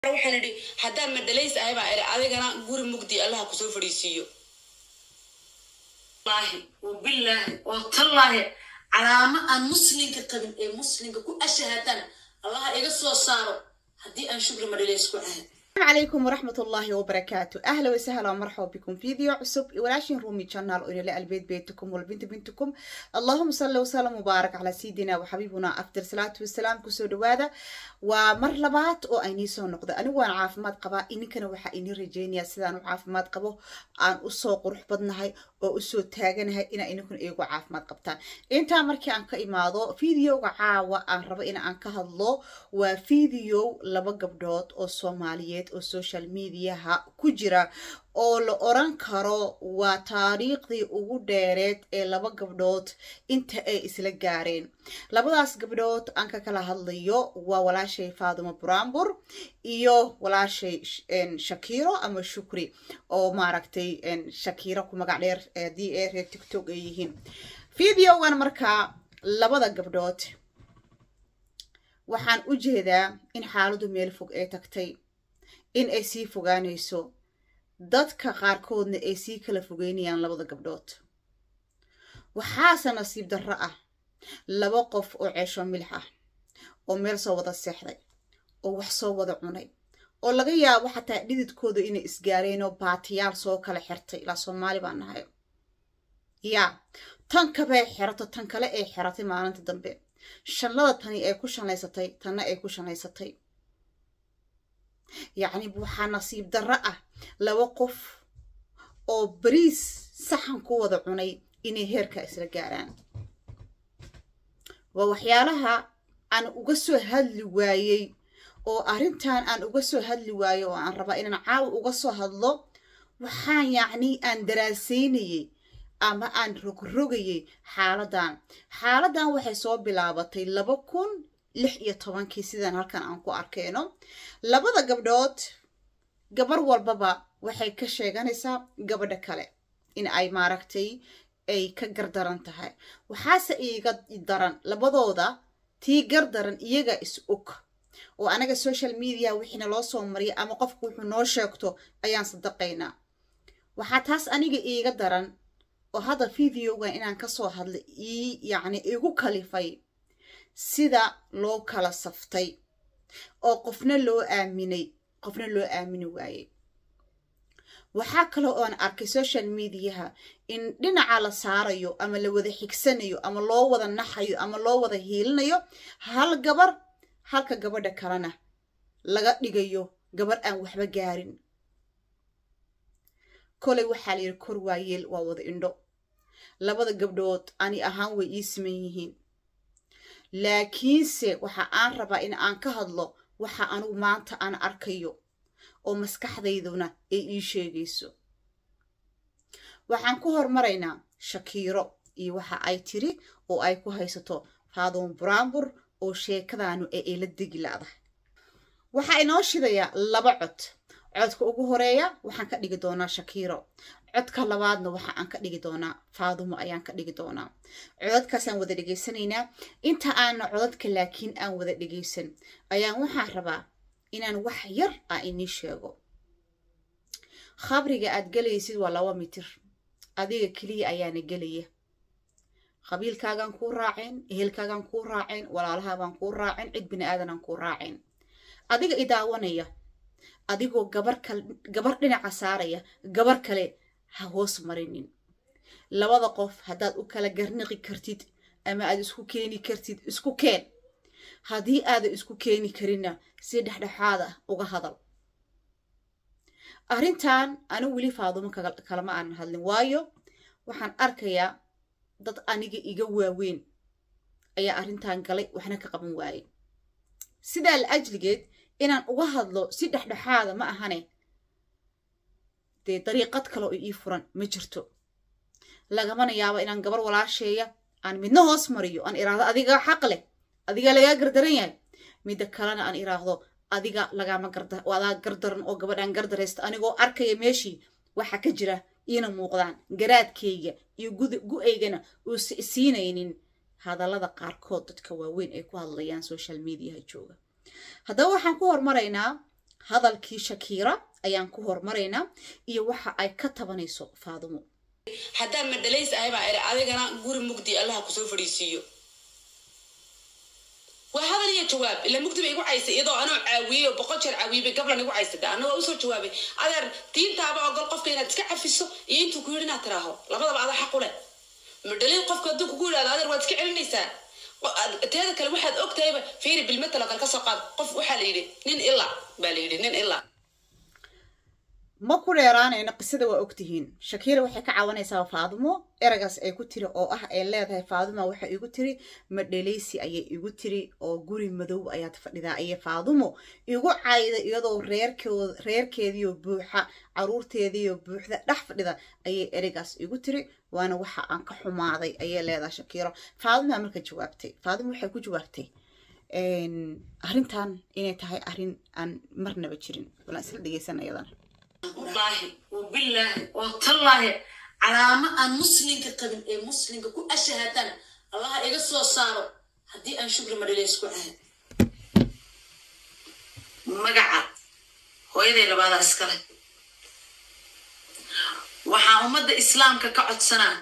waxaan idhi haddaan madhalays ahay baa idhi adigana guri mugdi allaha kusoo fadhiisiiyo wallaahi wabillaahi watallaahi calaamo aan muslinka qabin ee muslinka ku ashahaadana allaha iga soo saaro haddii aan shukri madhalays ku ahay السلام عليكم ورحمة الله وبركاته أهلا وسهلا ومرحبا بكم في فيديو عصب ولاشين رومي channel إلى البيت بيتكم والبنت بنتكم اللهم صل وسلم وبارك على سيدنا وحبيبنا أفضل صلاة والسلام كسود هذا ومر لبات أو أيني سو نقطة أنا وأنا عافمات قبا إني كانوا وحا إني رجيني سيدان عافمات قبو أن أسو قرح بدنهاي أو أسو تاغنهاي إنا إني كن إيقو عافمات قبتان إنتا مركي أنك إمادو فيديو عاوة أن ربا إنا أنك هالله وفيديو لبا قبدوت أو سوماليات oo social mediaha ku jira oo la oran karo waa taariikhdii ugu dheereed ee laba gabdhood inta ay isla gaareen labadaas gabdhood aan ka kala hadlayo waa walaashay faadimo buraanbur iyo walaashay shakiro ama shukri oo maaragtay shakiro ku magac dheer haddii ay reer tiktok ay yihiin videogan markaa labada gabdhood waxaan u jeedaa in xaaladu meel fog ee tagtay in ay sii fogaanayso dadka qaarkoodna ay sii kala fogeynayaan labada gabdhood waxaase nasiib darro ah laba qof oo ceesho milix ah oo meel soo wada seexday oo wax soo wada cunay oo laga yaabo xataa dhididkooda inay isgaareen oo baatiyaal soo kala xirtay ilaa soomaali baan nahay yaa tan kabay xirato tan kale ay xiratay maalinta dambe shanlada tani ay ku shanlaysatay tanna ay ku shanlaysatay yacni waxaa nasiib darro ah laba qof oo bariis saxan ku wada cunay inay heerka isla gaaraan waa waxyaalaha aan uga soo hadli waayey oo arrintan aan uga soo hadli waayo oo aan rabaa inaan caawa uga soo hadlo waxaan yacni aan daraasaynayey ama aan rogrogayey xaaladan xaaladan waxay soo bilaabatay laba kun lix iyo tobankii sidaan halkan aan ku arkeyno labada gabdhood gabar walbaba waxay ka sheeganaysaa gabadha kale in ay maaragtay ay ka gardaran tahay waxaase iiga daran labadooda tii gardaran iyaga is og oo anaga social media wixiina loo soo mariya ama qofku wuxuu noo sheegto ayaan sadaqaynaa waxaa taas aniga iiga daran oo hadda videogan inaan kasoo hadlay ii yacni igu kalifay sida loo kala saftay oo qofna loo aaminay qofna loo aamini waayey waxaa kale oan arkay social mediaha in dhinaca la saarayo ama la wada xigsanayo ama loo wada naxayo ama loo wada hiilinayo hal gabar halka gabadha kalena laga dhigayo gabar aan waxba gaarin koley waxaa la yidhi kor waayeel waa wada indho labada gabdhood ani ahaan way ii siman yihiin laakiinse waxa aan rabaa in aan ka hadlo waxa anugu maanta aan arkayo oo maskaxdayduna ay ii sheegayso waxaan ku hormaraynaa shakiiro iyo waxa ay tiri oo ay ku haysato faadimo buraanbur oo sheekadaanu ee ay la degi la'dahay waxaa inoo shidayaa laba cod codka ugu horeeya waxaan ka dhigi doonaa shakiiro codka labaadna waxa aan ka dhigi doonaa faadumo ayaan ka dhigi doonaa codadkaasaan wada dhegaysanaynaa inta aana codadka laakiin aan wada dhegaysan ayaan waxaan rabaa inaan wax yar ah inii sheego khabriga aad gelaysid waa laba mitir adiga keliya ayaana gelaya qabiilkaagaan kuu raaceen ehelkaagaan kuu raaceen walaalahaabaan kuu raaceen cid bini aadanaan kuu raaceen adiga i daawanaya adigoo gabar kale gabar dhinaca saaraya gabar kale ha hoos marinin labada qof haddaad u kala garniqi kartid ama aad isku keeni kartid isku keen haddii aadan isku keeni karinna si dhexdhexaad ah uga hadal arrintan anigu weli faadumo kalama aanan hadlin waayo waxaan arkayaa dad aniga iga waaweyn ayaa arrintan galay waxna ka qaban waayey sidaa la ajligeed inaan uga hadlo si dhexdhexaada ma ahane dee dariiqad kale oo ii furan ma jirto lagamana yaabo inaan gabar walaasheeya aan midna hoos mariyo aan iraahdo adiga xaq leh adiga lagaa gardaran yahay midda kalena aan iraahdo adiga lagama adaa gardaran oo gabadhaan gardaraysta anigoo arkaya meeshii waxa ka jira iina muuqdaan garaadkayga iyo gu-aygana uusa isiinaynin hadallada qaarkood dadka waaweyn ay ku hadlayaan social mediaha jooga haddaba waxaan ku hormaraynaa hadalkii shakiira ayaan ku hormaraynaa iyo waxa ay ka tabanayso faadumo haddaan madhalays ahay baa iri adigana guri mugdi allaha kusoo fadhiisiiyo waa hadal iyo jawaab ila mugdi bay igu caysay iyadoo anoo caawiyey oo boqol jeer caawiyey bay gablan igu caysay anna waa usoo jawaabay adeer diintaaba ogol qofka inaad iska cafiso iyo intuu ku yidhi inaad tiraaho labadaba adaa xaq u leh madhalays qofka hadduu kugu yidhahdo adeer waad iska celinaysaa teeda kale waxaad ogtahayba fiiri bilmatalo kale kasoo qaad qof waxaa la yidhi nin ilaa baa la yidhi nin ilaa ma ku dheeraanayno qisada waa ogtihiin shakiira waxay ka caawinaysaa faadumo eragaas ay ku tiri oo ah ay leedahay faaduma waxay igu tiri madheleysi ayay igu tiri oo guri madow ayaad fadhidaa ayay faadumo igu cayda iyadoo reerkood reerkeediiyo buuxa caruurteediiyo buuxda dhex fadhida ayay eragaas igu tiri waana waxa aan ka xumaaday ayay leedahay shakiiro faaduma marka jawaabtay faaduma waxay ku jawaabtay arrintan inay tahay arrin aan marnaba jirin walaan isla dhegeysan iyadana wallaahi wabillaahi watallaahi calaamo aan muslinka qabin ee muslinka ku ashahadana allaha iga soo saaro haddii aan shukri madhile isku ahay magaca hooyaday labaadaa iskale waxaan ummadda islaamka ka codsanaa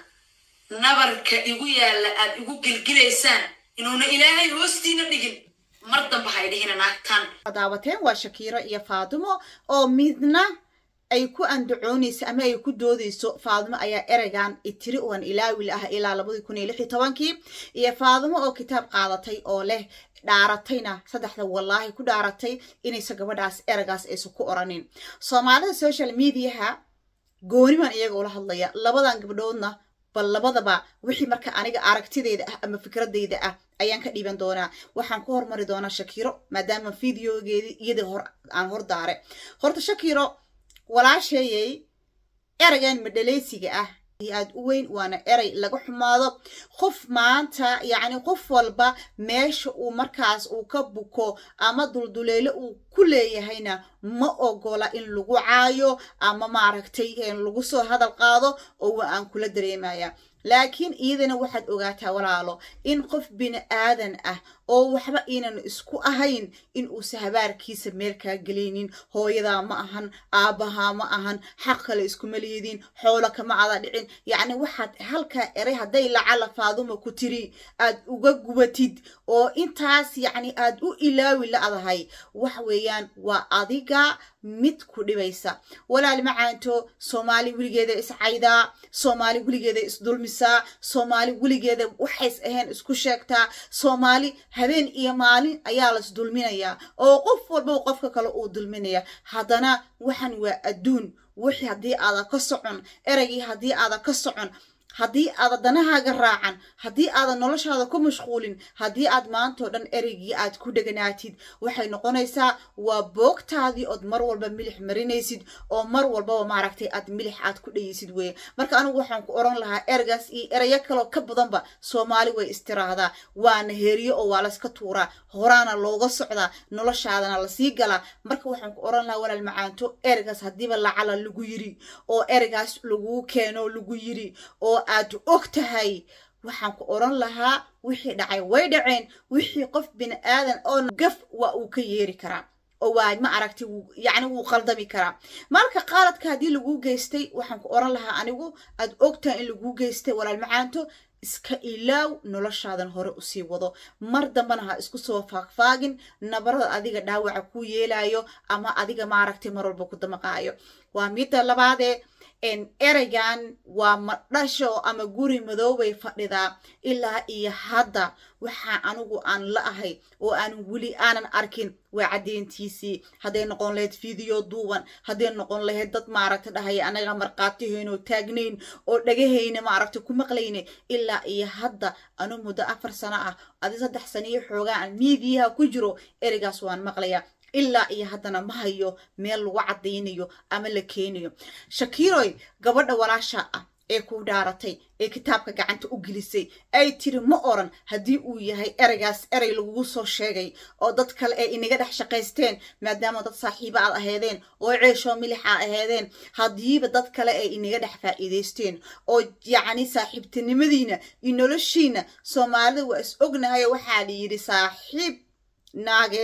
nabarka igu yaalla aad igu gelgilaysaan inuuna ilaahay hoostiina dhigin mar damba hay dhihina naagtaan daawateen waa shakiiro iyo faadumo oo midna ay ku andacoonayso ama ay ku doodayso faadumo ayaa ereygan itiri oan ilaawil ah ilaa labadii kun iyo lix iyo tobankii iyo faadumo oo kitaab qaadatay oo leh dhaaratayna saddexda wallaahi ku dhaaratay inaysa gabadhaas ereygaas aysan ku oranin soomaalida social mediaha gooniman iyaga ula hadlaya labadan gabdhoodna bal labadaba wixii marka aniga aragtideyda ah ama fikradeyda ah ayaan ka dhiiban doonaa waxaan ku hormari doonaa shakiiro maadaama videogeedii iyadii hor aan hor daare horta shakiiro walaasheeyay ereygan madhaleysiga ah aad u weyn waana erey laga xumaado qof maanta yacni qof walba meesha uu markaas uu ka buko ama dulduleelo uu ku leeyahayna ma ogola in lagu caayo ama maaragtay lagu soo hadal qaado oo waa aan kula dareemaya laakiin iyadana waxaad ogaataa walaalo in qof bini aadan ah oo waxba iinan isku ahayn in uusa habaarkiisa meel kaa gelaynin hooyadaa ma ahan aabbahaa ma ahan xaq kale iskuma leedin xoolo kama ada dhicin yacni waxaad halkaa eray hadday lacala faaduma ku tiri aad uga gubatid oo intaas yacni aad u ilaawi la-dahay wax weeyaan waa adiga mid ku dhibaysa walaal macaanto soomaali weligeeda iscaydaa soomaali weligeeda isdulmisaa soomaali weligeeda waxays ahayn isku sheegtaa soomaali habeen iyo maalin ayaa las dulminayaa oo qof walba qofka kale uu dulminaya haddana waxan waa adduun wixii haddii aada ka socon ereygii haddii aada ka socon haddii aada danahaaga raacan haddii aadan noloshaada ku mashquulin haddii aad maantao dhan ereygii aad ku dheganaatid waxay noqonaysaa waa boogtaadii ood mar walba milix marinaysid oo mar walbaba maaragtay aad milix aad ku dhayaysid weye marka anigu waxaan ku oran lahaa ereygaas iyo ereyo kaloo ka badanba soomaali way istiraahdaa waana heeriyo oo waa layska tuuraa horaana looga socdaa noloshaadana lasii galaa marka waxaan ku oran lahaa walaal macaanto ereygaas haddiiba lacala lagu yiri oo ereygaas laguu keeno lagu yiri oo aad og tahay waxaan ku oran lahaa wixii dhacay way dhaceen wixii qof bini aadan oo gaf waa uu ka yeeri karaa oo waa ma aragtay yacni wuu qaldami karaa marka qaaladka haddii laguu geystay waxaan ku oran lahaa anigu aad og tahay in laguu geystay walaal macaanto iska ilaaw noloshaadan hore usii wado mar dambana ha isku soo faagfaagin nabarada adiga dhaawaca ku yeelayo ama adiga maaragtay mar walba ku damaqaayo waa midda labaadee ereygan waa madhasho ama guri madoobay fadhidaa ilaa iyo hadda waxaa anigu aan la ahay oo aan weli aanan arkin waa caddeyntiisii hadday noqon lahayd video duuban hadday noqon lahayd dad maaragta dhahaya anaga markhaatihaynoo taagnayn oo dhagahayna maaragta ku maqlayna ilaa iyo hadda anu muddo afar sano ah adi saddex saniyo xoogaa aan miidiyaha ku jiro ereygaas waan maqlayaa ilaa iyo haddana ma hayo meel lagu caddaynayo ama la keenayo shakiiroy gabadha walaasha ah ee ku dhaaratay ee kitaabka gacanta u gelisay ay tiri ma oran haddii uu yahay ereygaas erey lagugu soo sheegay oo dad kale ay inaga dhex shaqaysteen maadaama dad saaxiibo aad aheedeen oo ceeshoo milix aad aheedeen haddiiba dad kale ay inaga dhex faa'iidaysteen oo yacni saaxiibtinimadiina iyo noloshiina soomaalida waa is ognahay waxaa la yidhi saaxiib naageed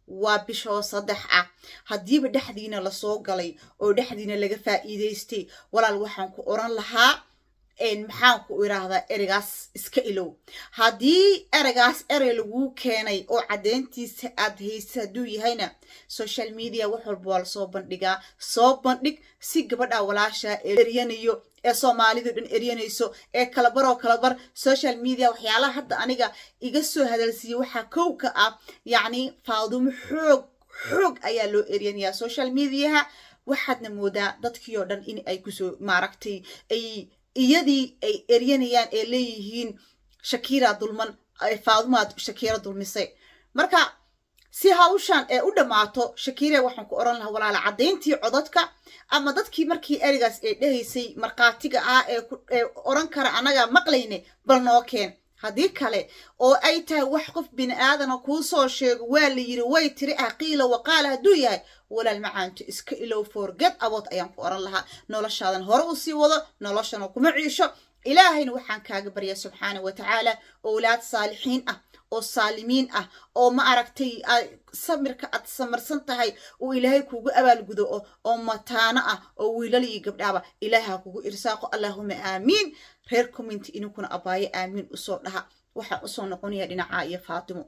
waa bishoo saddex ah haddiiba dhexdiina lasoo galay oo dhexdiina laga faa'iidaystay walaal waxaan ku oran lahaa maxaan ku idhaahdaa ereygaas iska ilow haddii ereygaas erey laguu keenay oo caddeyntiisa aad haysa hadduu yahayna social media wax walba waa lasoo bandhigaa soo bandhig si gabadha walaasha eryanayo ee soomaalidu dhan eryanayso ee kalabaroo kalabar social media waxyaalaha hadda aniga iga soo hadalsiiyey waxaa kow ka ah yacni faadumo xoog xoog ayaa loo eryanayaa social mediaha waxaadna moodaa dadkii oo dhan in ay kusoo maaragtay ay iyadii ay eryanayaan ee leeyihiin shakira dulman faadumaad shakira dulmisay marka si hawshan ee u dhammaato shakira waxaan ku oran lahaa walaala caddayntii codadka ama dadkii markii ereygaas ee dhehaysay markhaatiga ah ee oran kara annaga maqlayne bal noo keen haddii kale oo ay tahay wax qof bini aadana kuu soo sheego waa la yiri way tiri ah qiila waqaala hadduu yahay walaal macaanto iska ilow forget abood ayaan ku oran lahaa noloshaadan hore u sii wado noloshana kuma ciisho ilaahayna waxaan kaaga baryaa subxaana wa tacaala owlaad saalixiin ah oo saalimiin ah oo ma aragtay samirka aad samarsan tahay uu ilaahay kugu abaalgudo oo mataano ah oo wiilal iyo gabdhaaba ilaaha kugu irsaaqo allaahuma aamiin reer commenty ininkuna abaayo aamiin usoo dhaha waxaan usoo noqonaya dhinacaa iyo faatimo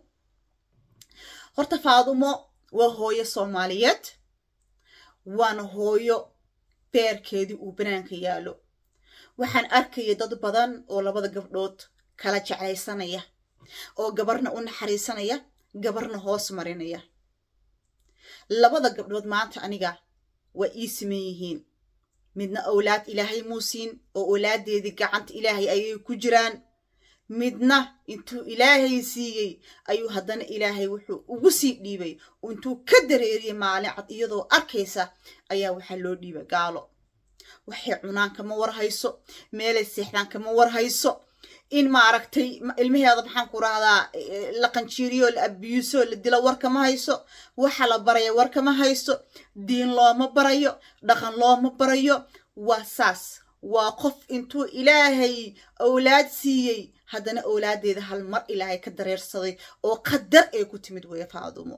horta faatimo waa hooyo soomaaliyeed waana hooyo beerkeedii uu banaanka yaalo waxaan arkaya dad badan oo labada gabdhood kala jeclaysanaya oo gabarna u naxariisanaya gabarna hoos marinaya labada gabdhood maanta aniga waa ii siman yihiin midna owlaad ilaahay muu siin oo owlaaddeedii gacanta ilaahay ayay ku jiraan midna intuu ilaahay siiyey ayuu haddana ilaahay wuxuu ugu sii dhiibay intuu ka dareeriyey maalin cad iyadoo arkaysa ayaa waxaa loo dhiibay gaalo waxay cunaan kama war hayso meelay seexdaan kama war hayso in maaragtay ilmaheeda maxaan ku rahdaa la qanjiiriyo la abiyuso la dilo war kama hayso waxa la baraya war kama hayso diin looma barayo dhaqan looma barayo waa saas waa qof intuu ilaahay owlaad siiyey haddana owlaaddeeda hal mar ilaahay ka dareersaday oo qadar ay ku timid weeye faadumo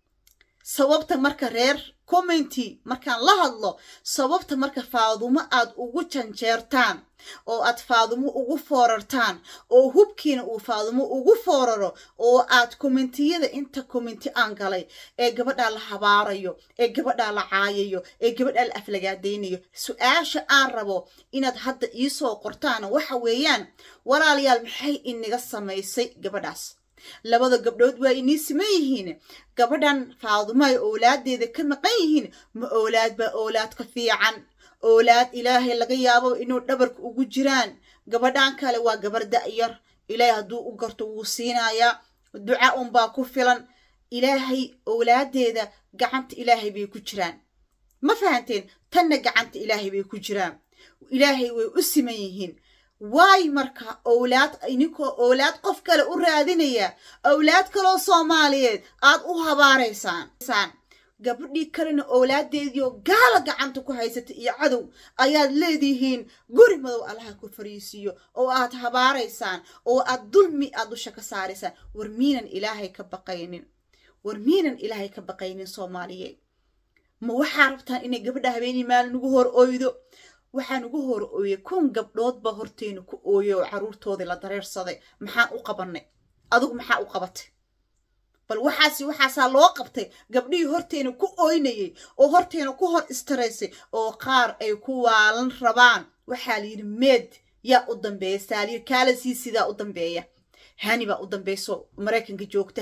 sababta marka reer commenty markaan la hadlo sababta marka faadumo aad ugu janjeertaan oo aad faadumo ugu foorartaan oo hubkiina uu faadumo ugu fooraro oo aad kommentiyada inta commenty aan galay ee gabadhaa la habaarayo ee gabadhaa la caayayo ee gabadhaa la aflagaadaynayo su-aasha aan rabo inaad hadda iisoo qortaana waxa weeyaan walaalayaal maxay inaga samaysay gabadhaas labada gabdhood waa inii siman yihiin gabadhan faadumo ay owlaaddeeda ka maqan yihiin ma owlaad baa owlaad ka fiican owlaad ilaahay laga yaabo inuu dhabarka ugu jiraan gabadhan kale waa gabar da'yar ilaahay hadduu u garto wuu siinayaa duca unbaa ku filan ilaahay owlaaddeeda gacanta ilaahay bay ku jiraan ma fahanteen tanna gacanta ilaahay bay ku jiraan ilaahay way u siman yihiin waay marka owlaad ininkoo owlaad qof kale u raadinaya owlaad kaloo soomaaliyeed aad u habaaraysaan gabadhii kalena owlaaddeediioo gaala gacanta ku haysata iyo cadow ayaad leedihiin guri madow allaha ku fariisiiyo oo aad habaaraysaan oo aad dulmi aad dusha ka saaraysaan war miinan ilaahay ka baqaynin war miinan ilaahay ka baqaynin soomaaliyeed ma waxaa rabtaan inay gabadha habeenii maalin ugu hor oydo waxaan ugu hor ooyey kun gabdhoodba horteyna ku ooyey oo caruurtoodii la dareersaday maxaan u qabanay adigu maxaa u qabatay bal waxaasi waxaasaa loo qabtay gabdhihii horteyna ku ooynayey oo horteyna ku hor istaraysay oo qaar ay ku waalan rabaan waxaa la yidhi meed yaa u dambeeya saaliir kaalasii sidaa u dambeeya hani baa u dambayso maraykanka joogta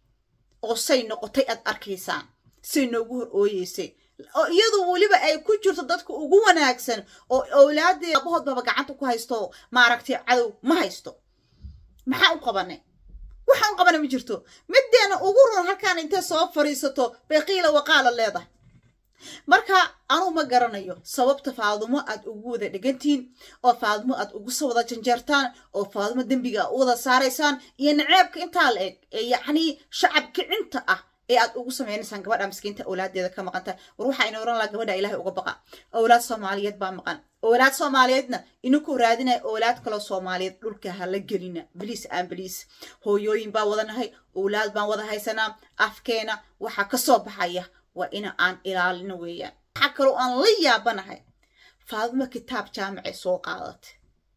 oo say noqotay aad arkaysaan say noogu hor ooyeysay oo iyadu weliba ay ku jirto dadka ugu wanaagsan oo owlaadee abahoodbaba gacanta ku haysto maaragtay cadow ma haysto maxaa u qabanay waxaan u qabana ma jirto mideena ugu run halkaan intay soo fadhiisato bay qiila waqaala leedahay marka anuu ma garanayo sababta faadumo aad ugu wada dhegantihiin oo faadumo aad ugu soo wada janjeertaan oo faadumo dembiga u wada saaraysaan iyo naceebka intaa la eg ee yacnii shacab kicinta ah ee aad ugu sameynaysaan gabadha miskiinta awlaadeeda ka maqanta war waxaa ina oran laha gabadha ilaahay uga baqa awlaad soomaaliyeed baa maqan awlaad soomaaliyeedna ininku raadinaya awlaad kaloo soomaaliyeed dhulka hala gelina biliis aan biliis hooyooyin baa wadanahay awlaad baan wada haysanaa afkeena waxaa kasoo baxaya waa ina aan ilaalino weeyaan waxaa kaloo aan la yaabanahay faadimo kitaab jaamicay soo qaadatay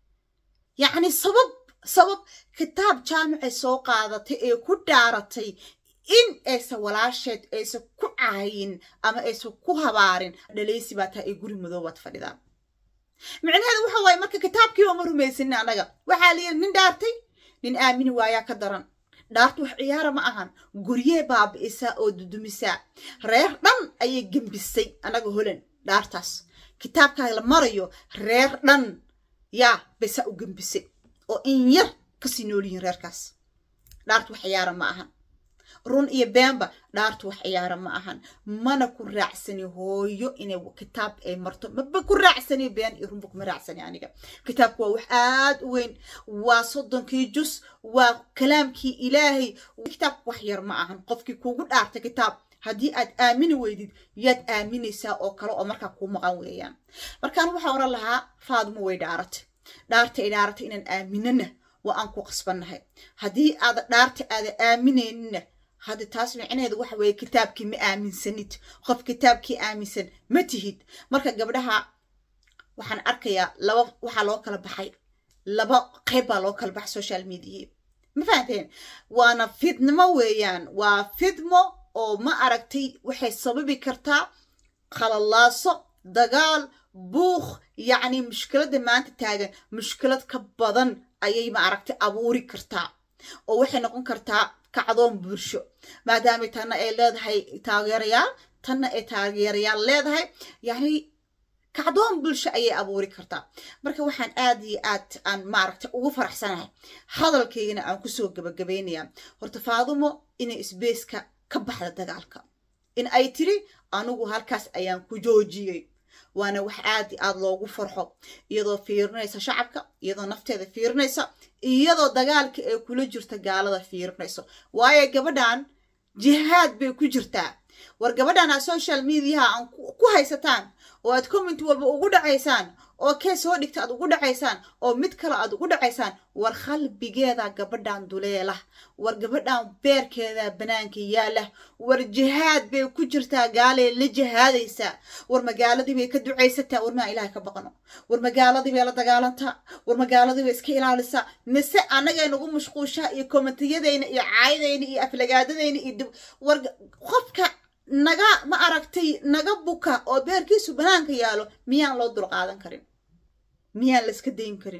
yacni sabab sabab kitaab jaamicay soo qaadatay ee ku dhaaratay in aysan walaasheed aysan ku caayin ama aysan ku habaarin dhaleysi baa taa ee guri madoobaad fadhidaa micnaheedu waxa waaye marka kitaabkii oma rumaysanin annaga waxaa la yidhi nin dhaartay nin aamini waayaa ka daran dhaartu wax ciyaara ma ahan guryee baabi'isaa oo dudumisaa reer dhan ayay gembisay annaga holan dhaartaas kitaabkaa la marayo reer dhan yaa baysaa u gembisay oo in yar kasii nool yihiin reerkaas dhaartu wax ciyaara ma ahan run iyo beenba dhaartu wax ciyaara ma ahan mana ku raacsani hooyo inay kitaab ay marto maba ku raacsani been iyo runba kuma raacsani aniga kitaabku waa wax aad u weyn waa soddonkii jus waa kalaamkii ilaahay kitaabku wax yar ma ahan qofkii kuugu dhaartay kitaab haddii aad aamini weydid yaad aaminaysaa oo kale oo markaa kuu maqan weeyaan markaan waxaa oran lahaa faadimo way dhaaratay dhaarta ay dhaaratay inaan aaminana waa aan ku qasbannahay haddii aada dhaarta aada aaminayninna hadda taas micnaheedu waxa weeye kitaabkii ma aaminsanid qof kitaabkii aaminsan ma tihid marka gabdhaha waxaan arkayaa laba waxaa loo kala baxay laba qayb baa loo kala baxay social mediahi ma fahanteen waana fidnimo weeyaan waa fidmo oo ma aragtay waxay sababi kartaa khalalaaso dagaal buuq yacni mushkiladda maanta taagan mushkilad ka badan ayay ma aragtay abuuri kartaa oo waxay noqon kartaa kacdoon bulsho maadaama tanna ay leedahay taageerayaal tanna ay taageerayaal leedahay yacni kacdoon bulsho ayay abuuri kartaa marka waxaan aad iyo aad aan maaragtay ugu faraxsanahay hadalkaygana aan kusoo gabagabaynayaa horta faadumo inay isbeyska ka baxda dagaalka in ay tiri anigu halkaas ayaan ku joojiyey waana wax aad i aad loogu farxo iyadoo fiirinaysa shacabka iyadoo nafteeda fiirinaysa iyadoo dagaalka ay kula jirta gaalada fiirinayso waayo gabadhan jihaad bay ku jirtaa war gabadhan aad social mediaha aan ku haysataan oo aad comment walba ugu dhacaysaan oo kee soo dhigta aad ugu dhacaysaan oo mid kale aad ugu dhacaysaan war qalbigeeda gabadhan duleelah war gabadhan beerkeeda banaanka yaala war jihaad bay ku jirtaa gaalee la jihaadaysaa war magaaladii bay ka ducaysataa war maa ilaah ka baqno war magaaladii bay la dagaalantaa war magaaladii bay iska ilaalisaa mise annagay nagu mashquushaa iyo kommentiyadayna iyo caayadayna iyo aflagaadadayna iyo war qofka naga ma aragtay naga buka oo beerkiisu banaanka yaalo miyaan loo dulqaadan karin miyaan la iska dayn karin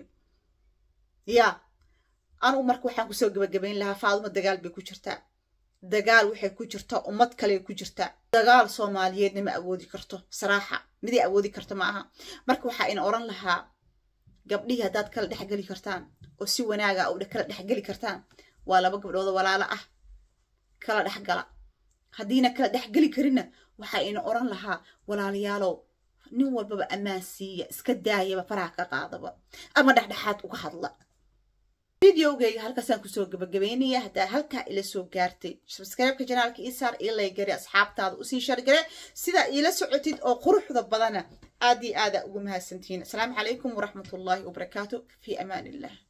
ya anugu marka waxaan kusoo gabagabayn lahaa faaduma dagaal bay ku jirtaa dagaal waxay ku jirtaa ummad kale ku jirtaa dagaal soomaaliyeedna ma awoodi karto saraaxa miday awoodi karto ma aha marka waxaa ina oran lahaa gabdhihii haddaad kala dhexgeli kartaan oo si wanaaga u kala dhexgeli kartaan waa laba gabdhood walaalo ah kala dhexgala haddiina kala dhexgeli karinna waxaa ina oran lahaa walaalayaalow nin walbaba ammaan siiya iska daayaba faraha ka qaadaba ama dhexdhexaad uga hadla videogeyga halkaasaan kusoo gabagabeynaya haddaa halkaa ila soo gaartay sabscribe-ka janaalka isaar io laygari asxaabtaada usii shargare sidaa iila socotid oo quruxda badana aad iyo aada ugu mahadsantihiin asalaamu calaykum waraxmatullaahi wabarakaatu fi amaan illah